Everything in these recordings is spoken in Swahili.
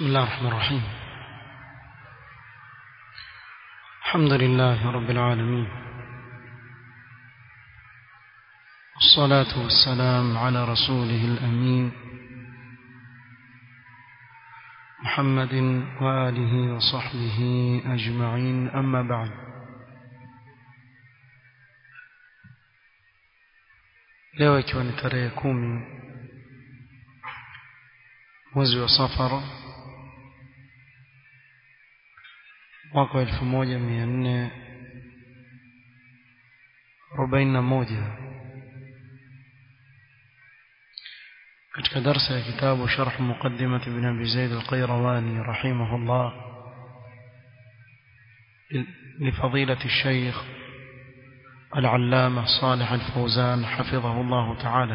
بسم الله الرحمن الرحيم الحمد لله رب العالمين الصلاة والسلام على رسوله الأمين محمد وآله وصحبه أجمعين أما بعد leo ikiwa ni tarehe kumi mwezi wa safara mwaka wa elfu moja mia nne arobaini na moja katika darsa ya kitabu sharh muqaddimat ibn abi zaid al-qayrawani rahimahullah لفضيلة الشيخ العلامة صالح الفوزان حفظه الله تعالى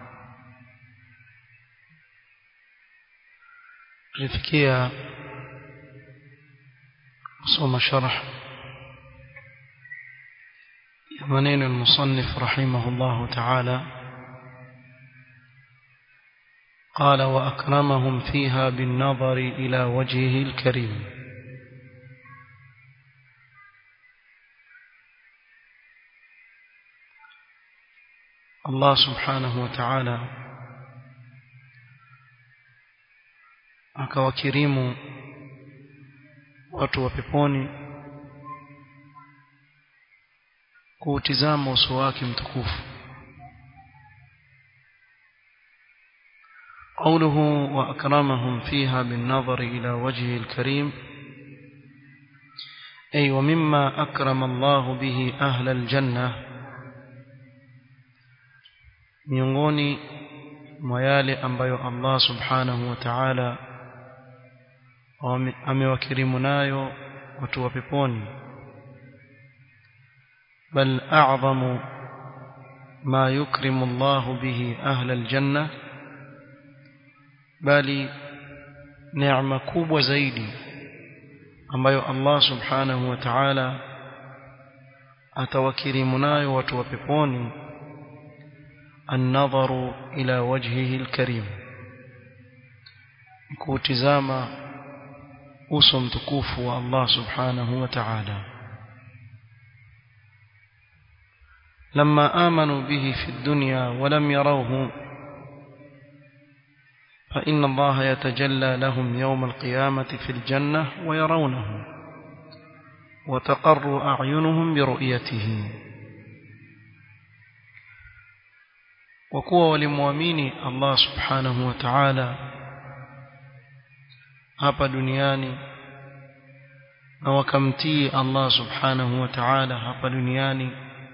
لفكية صوم شرح يمنين المصنف رحمه الله تعالى قال وأكرمهم فيها بالنظر إلى وجهه الكريم Allah subhanahu wa ta'ala akawakirimu watu wa peponi kuutizama uso wake mtukufu قوله وأكرمهم فيها بالنظر إلى وجهه الكريم أي ومما أكرم الله به أهل الجنة miongoni mwa yale ambayo Allah subhanahu wa ta'ala amewakirimu nayo watu wa peponi bal a'zamu ma yukrimu Allah bihi ahla aljanna bali neema kubwa zaidi ambayo Allah subhanahu wa ta'ala atawakirimu nayo watu wa peponi النظر إلى وجهه الكريم كوتزاما أسم تكوف الله سبحانه وتعالى لما آمنوا به في الدنيا ولم يروه فإن الله يتجلى لهم يوم القيامة في الجنة ويرونه وتقر أعينهم برؤيته kwa kuwa walimwamini Allah subhanahu wa ta'ala hapa duniani na wakamtii Allah subhanahu wa ta'ala hapa duniani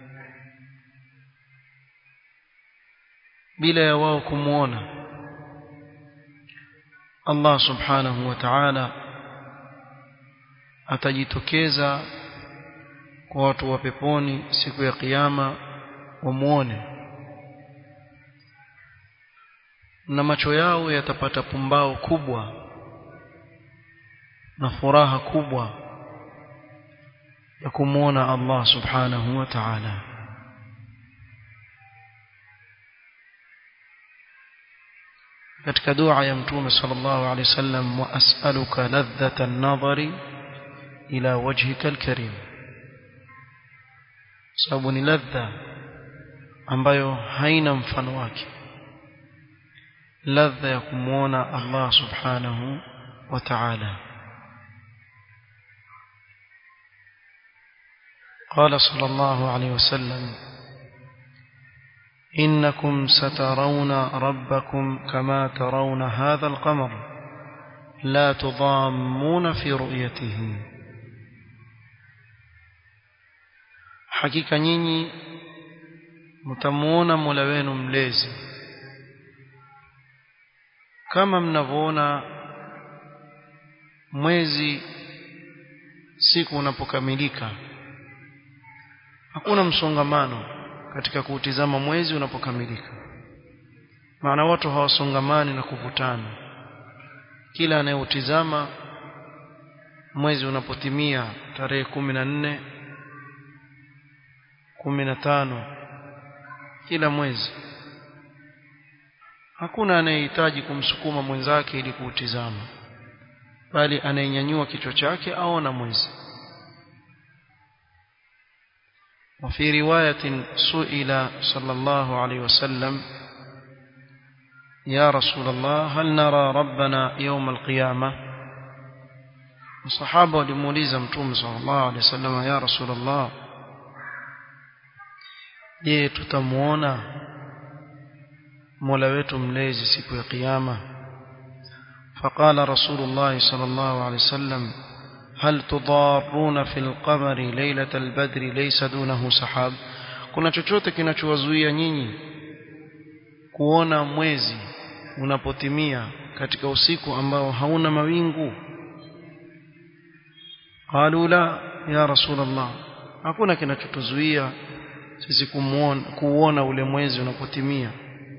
bila ya wao kumwona Allah subhanahu wa ta'ala atajitokeza kwa watu wa peponi siku ya kiyama wamuone na macho yao yatapata pumbao kubwa na furaha kubwa ya kumwona Allah subhanahu wa ta'ala katika dua ya mtume sallallahu alaihi wasallam wa as'aluka ladhata an-nadhari ila wajhika al-karim sababu ni ladha ambayo haina mfano wake ladha ya kumwona Allah subhanahu wa ta'ala قال صلى الله عليه وسلم إنكم سترون ربكم كما ترون هذا القمر لا تضامون في رؤيته حقيقة نيني متمون ملوين مليزي kama mnavyoona mwezi siku unapokamilika hakuna msongamano katika kuutizama mwezi unapokamilika maana watu hawasongamani na kuvutana kila anayeutizama mwezi unapotimia tarehe kumi na nne kumi na tano kila mwezi hakuna anayehitaji kumsukuma mwenzake ili kuutizama bali anayenyanyua kichwa chake aona mwezi وفي رواية سئل صلى الله عليه وسلم يا رسول الله هل نرى ربنا يوم القيامة الصحابة ولموليزة متوم صلى الله عليه وسلم يا رسول الله je tutamuona mola wetu mlezi siku ya kiyama فقال رسول الله صلى الله عليه وسلم هل تضارون في القمر ليلة البدر ليس دونه سحاب kuna chochote kinachowazuia nyinyi kuona mwezi unapotimia katika usiku ambao hauna mawingu qalu la ya rasul allah hakuna kinachotuzuia sisi kumuona kuona ule mwezi unapotimia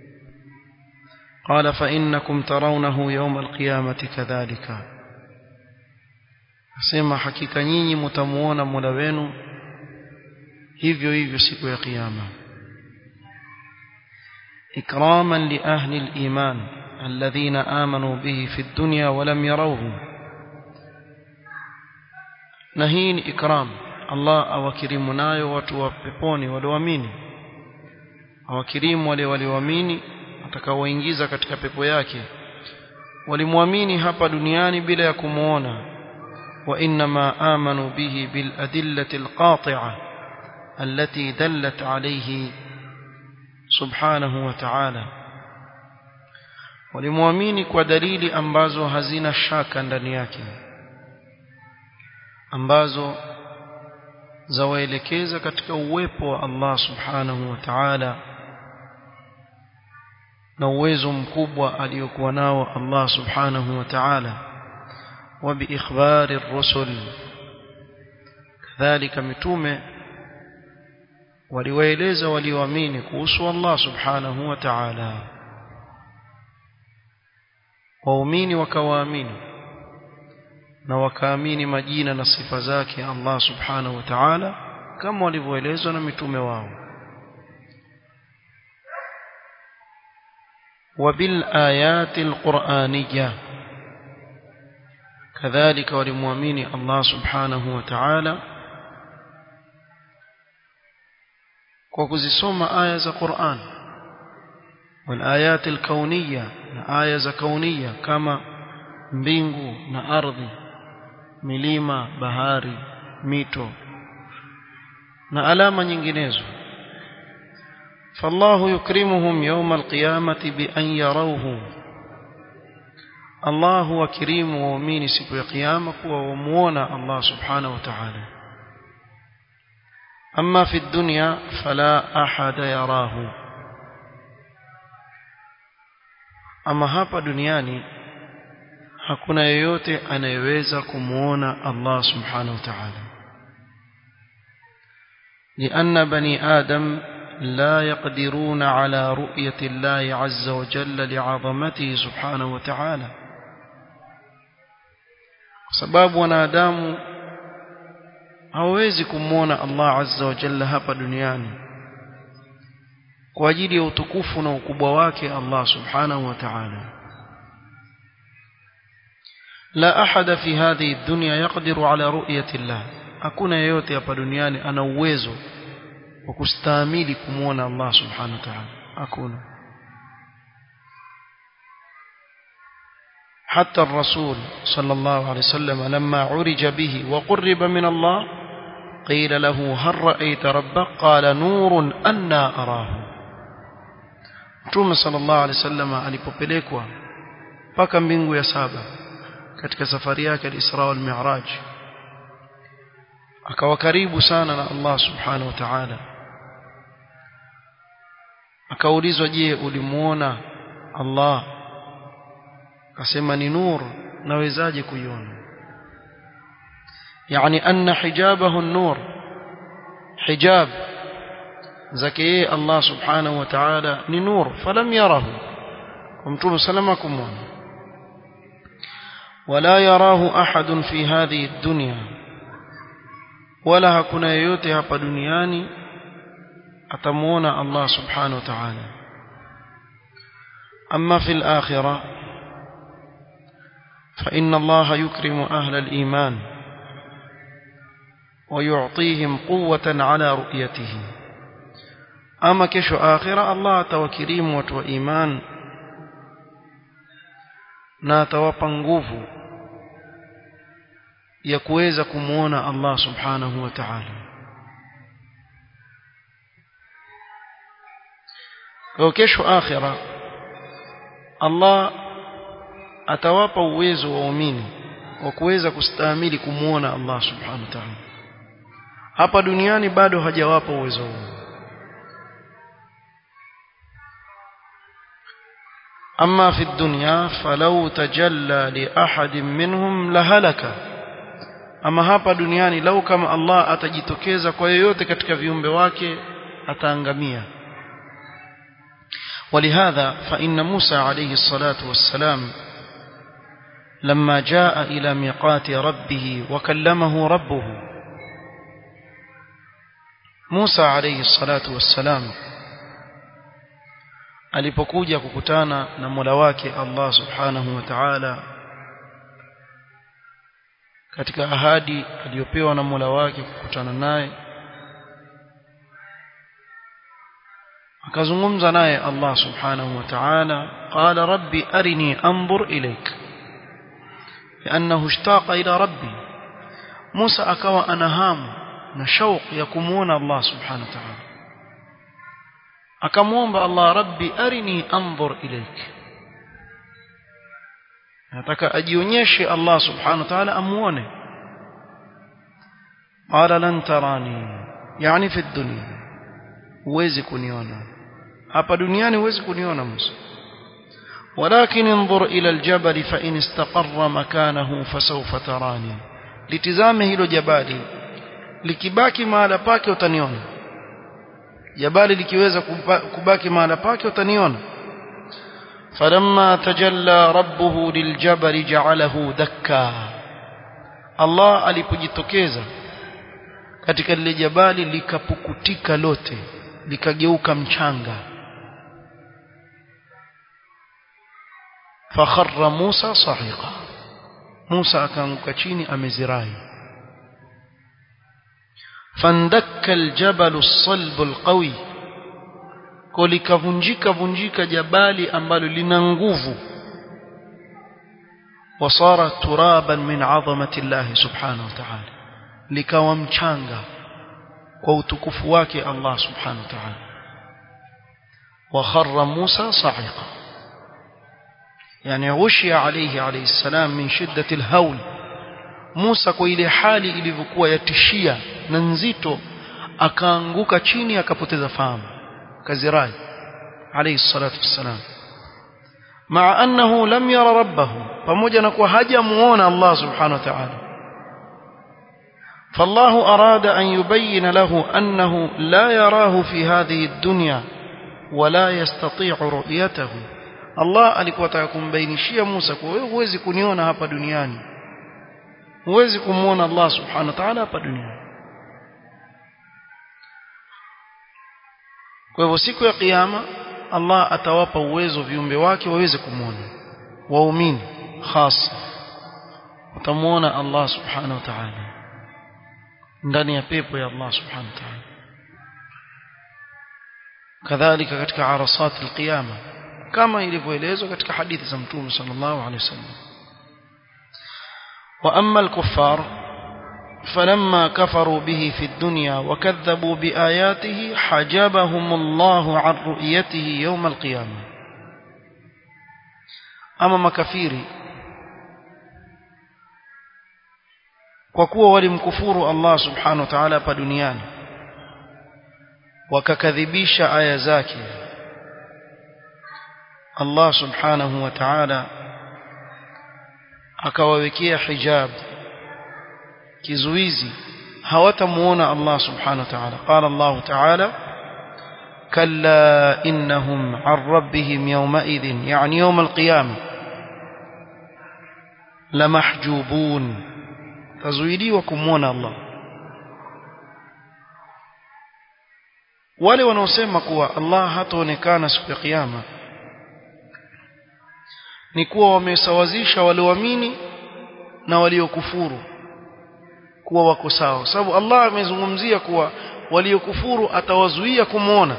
قال فإنكم ترونه يوم القيامة كذلك asema hakika nyinyi mtamuona Mola wenu hivyo hivyo siku ya kiyama ikraman li ahli al-iman alladhina amanu bihi fi ad-dunya wa lam yarawhu na hii ni ikram Allah awakirimu nayo watu wa peponi walioamini awakirimu wale walioamini atakaoingiza katika pepo yake walimwamini hapa duniani bila ya kumuona وإنما آمنوا به بالأدلة القاطعة التي دلت عليه سبحانه وتعالى walimwamini kwa dalili ambazo hazina shaka ndani yake ambazo zawaelekeza katika uwepo wa Allah subhanahu wa ta'ala na uwezo mkubwa aliokuwa nao Allah subhanahu wa ta'ala وبإخبار الرسل كذلك متومه waliwaeleza walioamini kuhusu Allah subhanahu wa ta'ala waumini wakawaamini na wakaamini majina na sifa zake Allah subhanahu wa ta'ala kama walivyoelezwa na mitume wao wabil ayatil qur'aniyah كذلك ولمؤمن الله سبحانه وتعالى وكزسوم آية القرآن والآيات الكونية آية كونية كما mbingu na ardhi milima bahari mito na alama nyinginezo فالله يكرمهم يوم القيامة بأن يروه Allah huwakirimu waumini siku ya kiyama kuwa wamuona Allah subhanahu wa ta'ala amma fi dunya fala ahada yarahu ama hapa duniani hakuna yeyote anayeweza kumuona Allah subhanahu wa ta'ala لأن بني آدم لا يقدرون على رؤية الله عز وجل لعظمته سبحانه وتعالى kwa sababu wanadamu hawawezi kumwona Allah azza wa jalla hapa duniani kwa ajili ya utukufu na ukubwa wake Allah subhanahu wa ta'ala la ahada fi hadhihi dunya yaqdiru ala ru'yati Allah hakuna yeyote hapa duniani ana uwezo wa kustahimili kumwona Allah subhanahu wa ta'ala hakuna حتى الرسول صلى الله عليه وسلم لما عرج به وقرب من الله قيل له هل رأيت ربك قال نور أنا أراه Mtume sallallahu alaihi wasallam alipopelekwa mpaka mbingu ya saba katika safari yake al-Isra wal Mi'raj akawa karibu sana na Allah subhanahu wa ta'ala akaulizwa je ulimuona Allah akasema ni nur nawezaje kuiona yani anna hijabahu an-nur hijab zake yeye Allah subhanahu wa ta'ala ni nur falam yarahu mtume salama kumwona wala yarahu ahadun fi hadhihi ad-dunya wala hakuna yeyote hapa duniani atamuona Allah subhanahu wa ta'ala amma fi al-akhirah فإن الله يكرم أهل الإيمان ويعطيهم قوة على رؤيته أما كشو آخرة الله توكريم وتو إيمان na atawapa nguvu ya kuweza kumuona Allah subhanahu wa ta'ala kwa kesho akhira Allah atawapa uwezo waumini wa kuweza kustahimili kumuona Allah subhanahu wa ta'ala hapa duniani bado hajawapa uwezo huo أما في الدنيا فلو تجلى لأحد منهم لهلك أما hapa duniani lau kama Allah atajitokeza kwa yoyote katika viumbe wake ataangamia ولهذا فإن موسى عليه الصلاة والسلام لما جاء إلى ميقات ربه وكلمه ربه موسى عليه الصلاة والسلام alipokuja kukutana na Mola wake Allah Subhanahu wa Ta'ala katika ahadi aliyopewa na Mola wake kukutana naye akazungumza naye Allah Subhanahu wa Ta'ala qala rabbi arini anzur ilayk لانه اشتاق الى ربي موسى akawa ana hamu na shauq ya kumuona Allah Subhanahu wa Ta'ala akamwomba Allah rabbi arini anzur ilaik nataka ajionyeshe Allah subhanahu wa ta'ala amuone qala lan tarani yani fi dunya huwezi kuniona hapa duniani huwezi kuniona Musa ولكن انظر إلى الجبل فإن استقر مكانه فسوف تراني litizame hilo jabali likibaki mahala pake utaniona jabali likiweza kubaki mahala pake utaniona falamma tajalla rabbuhu liljabali ja'alahu dakka Allah alipojitokeza katika lile jabali likapukutika lote likageuka mchanga fakharra Musa sahiqa Musa akaanguka chini amezirai فاندك الجبل الصلب القوي kulikavunjika vunjika jabali ambalo lina nguvu wasara turaban min azamati Allah subhanahu wa ta'ala likawa mchanga kwa utukufu wake Allah subhanahu wa ta'ala wa kharra Musa sa'iqa yani ushia alayhi alayhi salam min shiddati alhawl Musa kwa ile hali ilivyokuwa yatishia na nzito akaanguka chini akapoteza fahamu kazirai alayhi salatu wassalam maa annahu lam yara rabbahu pamoja na kuwa hajamuona Allah subhanahu wa ta'ala فالله أراد أن يبين له أنه لا يراه في هذه الدنيا ولا يستطيع رؤيته الله alikuwa atakumbainishia Musa kwa wewe huwezi kuniona hapa duniani huwezi kumuona Allah subhanahu wa ta'ala hapa duniani kwa hivyo siku ya kiyama Allah atawapa uwezo viumbe wake waweze kumuona waumini hasa utamuona Allah subhanahu wa ta'ala ndani ya pepo ya Allah subhanahu wa ta'ala kadhalika katika arasat alqiyama kama ilivyoelezwa katika hadithi za mtume sallallahu alaihi wasallam wa amma alkuffar فلما كفروا به في الدنيا وكذبوا بآياته حجبهم الله عن رؤيته يوم القيامة أما مكفيري kwa kuwa walimkufuru Allah subhanahu wa ta'ala hapa duniani wakakadhibisha aya zake Allah subhanahu wa ta'ala akawawekea hijab kizuizi hawatamuona Allah subhanahu wa ta'ala qala Allah ta'ala kalla innahum an rabbihim yawma'idhin yani yawm al-qiyamah lamahjubun tazuiliwa kumwona Allah wale wanaosema kuwa Allah hataonekana siku ya kiyama ni kuwa wamesawazisha walioamini na waliokufuru kuwa wako sawa sababu Allah amezungumzia kuwa waliokufuru atawazuia kumwona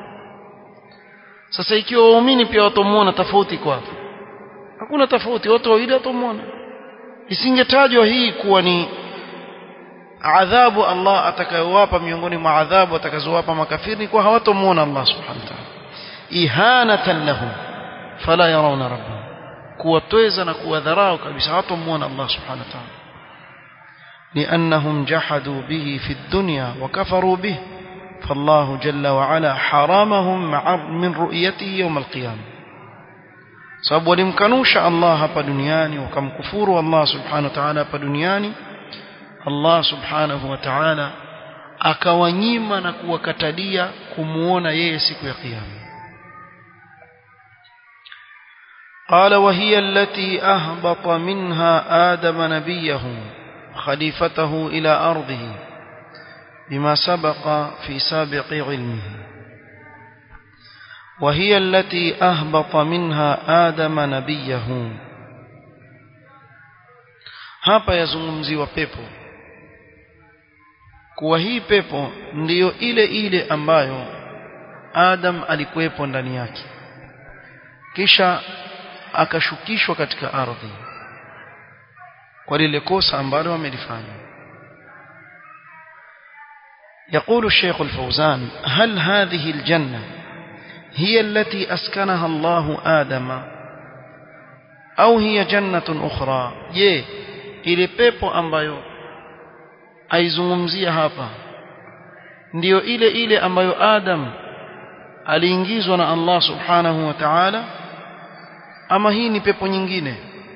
sasa ikiwa waumini pia watamuona tofauti kwa hapo hakuna tofauti wote wawili watamuona isingetajwa hii kuwa ni adhabu Allah atakayowapa miongoni mwa adhabu atakazowapa makafiri kwa hawatomuona Allah subhanahu wa ta'ala ihanatan lahum fala yarawna rabbahum kuwatweza na kuwadharau kabisa hawatomuona Allah subhanahu wa ta'ala لأنهم جحدوا به في الدنيا وكفروا به فالله جل وعلا حرمهم من رؤيته يوم القيامة sababu walimkanusha Allah hapa duniani wakamkufuru Allah subhanahu wa ta'ala hapa duniani Allah subhanahu wa ta'ala akawanyima na kuwakatalia kumuona yeye siku ya kiyama قال وهي التي أهبط منها آدم نبيه خليفته إلى أرضه بما سبق في سابق علمه وهي التي أهبط منها آدم نبيه hapa yazungumziwa pepo kuwa hii pepo ndiyo ile ile ambayo Adam alikuwepo ndani yake kisha akashukishwa katika ardhi kwa lile kosa ambalo amelifanya يقول الشيخ الفوزان هل هذه الجنة هي التي أسكنها الله آدم أو هي جنة أخرى je ile pepo ambayo aizungumzia hapa ndiyo ile ile ambayo Adam aliingizwa na Allah subhanahu wa ta'ala ama hii ni pepo nyingine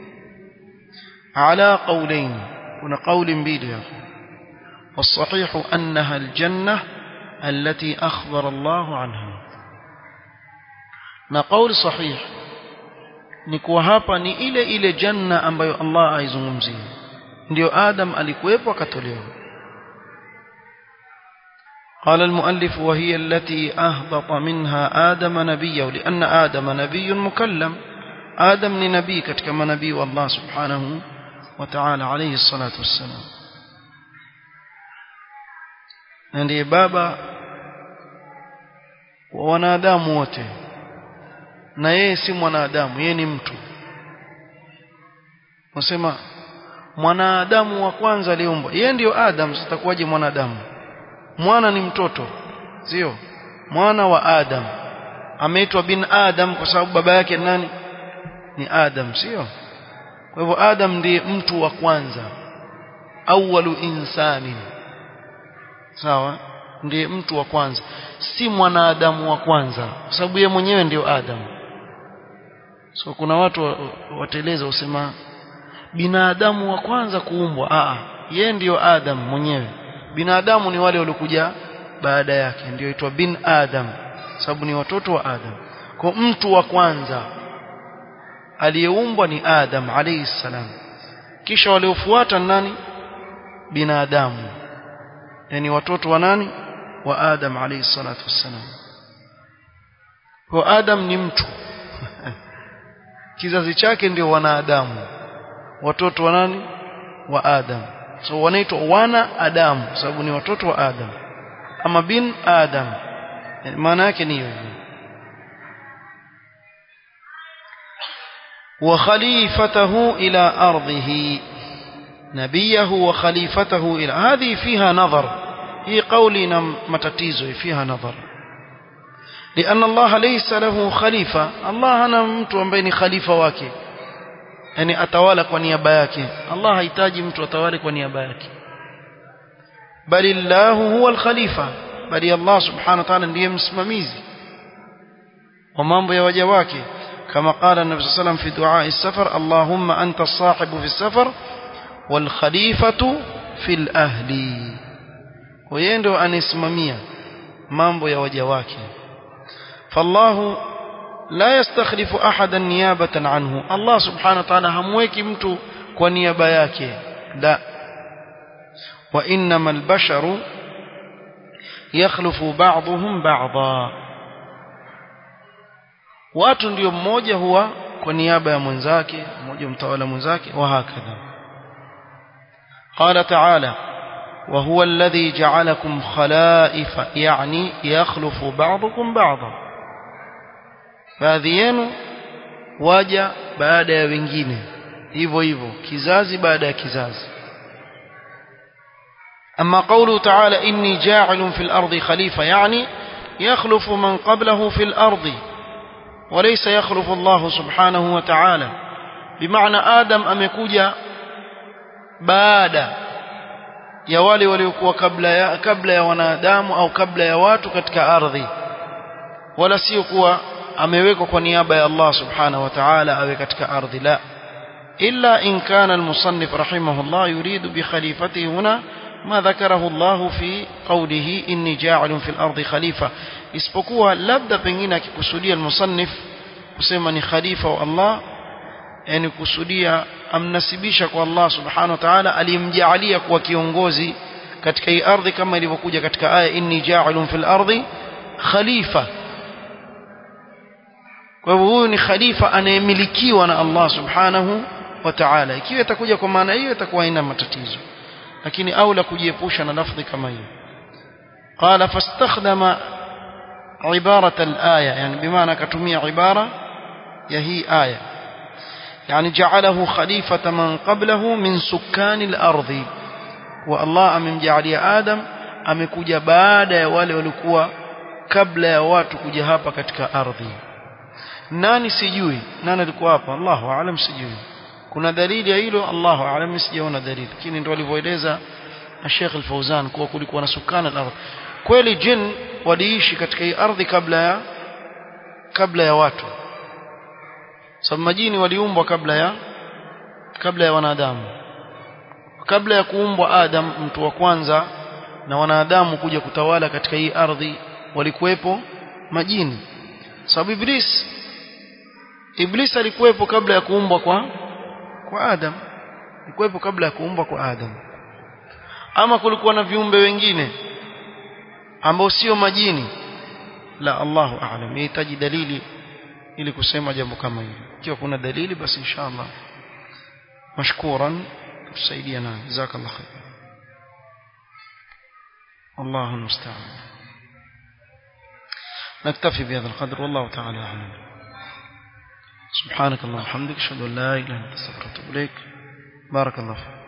على قولين هنا قول mbili hapo والصحيح أنها الجنة التي أخبر الله عنها na قول صحيح ni kuwa hapa ni ile ile janna ambayo Allah aizungumzia ndio Adam alikuwepo akatolewa قال المؤلف وهي التي أهبط منها آدم نبيه لأن آدم نبي مكلم آدم ni nabii katika manabii wa Allah subhanahu wa ta'ala alayhi salatu wassalam na ndiye baba wa wanadamu wote na yeye si mwanadamu yeye ni mtu nasema mwanadamu wa kwanza aliumbwa yeye ndiyo Adam sitakuwaje mwanadamu mwana ni mtoto sio mwana wa Adam ameitwa bin Adam kwa sababu baba yake nani ni Adam sio kwa hivyo Adam ndiye mtu wa kwanza awwalu insani sawa ndiye mtu wa kwanza si mwanadamu wa kwanza kwa sababu yeye mwenyewe ndiyo Adam so kuna watu wateleza usema binadamu wa kwanza kuumbwa a yeye ndiyo Adam mwenyewe binadamu ni wale waliokuja baada yake ndio itwa bin Adam sababu ni watoto wa Adam kwa mtu wa kwanza aliyeumbwa ni Adam alayhi salam kisha waliofuata nani binadamu yani watoto wa nani wa Adam alayhi salatu wassalam kwa Adam ni mtu kizazi chake ndio wanadamu watoto wa nani wa Adam so wanaitwa wana Adam sababu ni watoto wa Adam ama bin Adam yani maana yake ni hiyo وخليفته إلى أرضه نبيه وخليفته إلى هذه فيها نظر هي قولنا متتيزه فيها نظر لأن الله ليس له خليفة الله أنا mtu ambaye ni khalifa wake yani atawala kwa niaba yake Allah hahitaji mtu atawale kwa niaba yake bali Allah huwa al-khalifa bali Allah subhanahu wa ta'ala ndiye msimamizi wa mambo ya waja wake كما قال النبي صلى الله عليه وسلم في دعاء السفر اللهم أنت الصاحب في السفر والخليفة في الأهل ويندو أن اسممية مامبو يا وجواك فالله لا يستخلف أحدا نيابة عنه الله سبحانه وتعالى همويك متو ونيابة yake لا وإنما البشر يخلف بعضهم بعضا watu ndio mmoja huwa kwa niaba ya mwenzake mmoja mtawala mwenzake wa hakadha قال تعالى وهو الذي جعلكم خلائف يعني يخلف بعضكم بعضا baadhi yenu waja baada ya wengine hivyo hivyo kizazi baada ya kizazi أما قوله تعالى إني جاعل في الأرض خليفة يعني يخلف من قبله في الأرض وليس يخلف الله سبحانه وتعالى بمعنى آدم أمكوجا بعد ya wale waliokuwa kabla ya kabla ya wanadamu au kabla ya watu katika ardhi wala sio kuwa amewekwa kwa niaba ya Allah subhanahu wa ta'ala awe katika ardhi la illa in kana al-musannif rahimahullah yuridu bi khalifatihi huna ما ذكره الله في قوله إني جاعل في الأرض خليفة isipokuwa labda pengine akikusudia al-musannif kusema ni khalifa wa Allah yani kusudia amnasibisha kwa Allah subhanahu wa ta'ala alimjaalia kuwa kiongozi katika hii ardhi kama ilivyokuja katika aya inni ja'ilun fil ardi khalifa kwa hivyo huyu ni khalifa anayemilikiwa na Allah subhanahu wa ta'ala ikiwa itakuja kwa maana hiyo itakuwa haina matatizo lakini aula kujiepusha na lafdhi kama hiyo qala fastakhdama عبارة الآية يعني بمعنى كتمية عبارة يهي آية يعني جعله خليفة من قبله من سكان الأرض والله أمم جعل يا آدم amekuja baada ya wale walikuwa kabla ya watu kuja hapa katika ardhi nani sijui nani alikuwa hapa Allahu aalam sijui kuna dalili ya hilo Allahu aalam sijaona dalili lakini ndio alivyoeleza Sheikh Al-Fauzan kuwa kulikuwa na sukana al-ardh kweli jin waliishi katika hii ardhi kabla ya kabla ya watu sababu majini waliumbwa kabla ya kabla ya wanadamu kabla ya kuumbwa Adam mtu wa kwanza na wanadamu kuja kutawala katika hii ardhi walikuwepo majini sababu Iblis Iblis alikuwepo kabla ya kuumbwa kwa kwa Adam alikuwepo kabla ya kuumbwa kwa Adam ama kulikuwa na viumbe wengine ambao sio majini la Allahu a'lam yahitaji dalili ili kusema jambo kama hili ikiwa kuna dalili basi inshallah mashkuran tusaidia na jazakallahu khair الله المستعان نكتفي بهذا القدر والله تعالى أعلم سبحانك اللهم وبحمدك أشهد أن لا إله إلا أنت أستغفرك وأتوب إليك بارك الله فيك